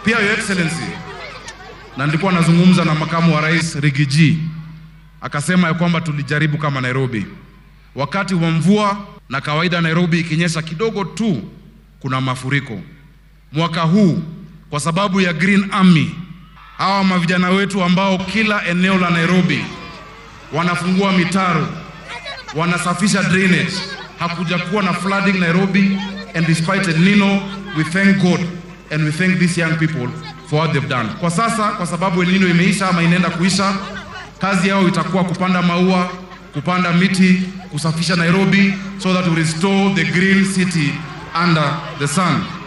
Pia Your Excellency, na nilikuwa nazungumza na makamu wa rais Rigiji akasema ya kwamba tulijaribu kama Nairobi wakati wa mvua, na kawaida Nairobi ikinyesha kidogo tu kuna mafuriko. Mwaka huu kwa sababu ya Green Army, hawa mavijana wetu ambao kila eneo la Nairobi wanafungua mitaro, wanasafisha drainage, hakuja kuwa na flooding Nairobi, and despite El Nino we thank God and we thank these young people for what they've done. Kwa sasa kwa sababu El Nino imeisha ama inaenda kuisha, kazi yao itakuwa kupanda maua, kupanda miti, kusafisha Nairobi so that we restore the green city under the sun.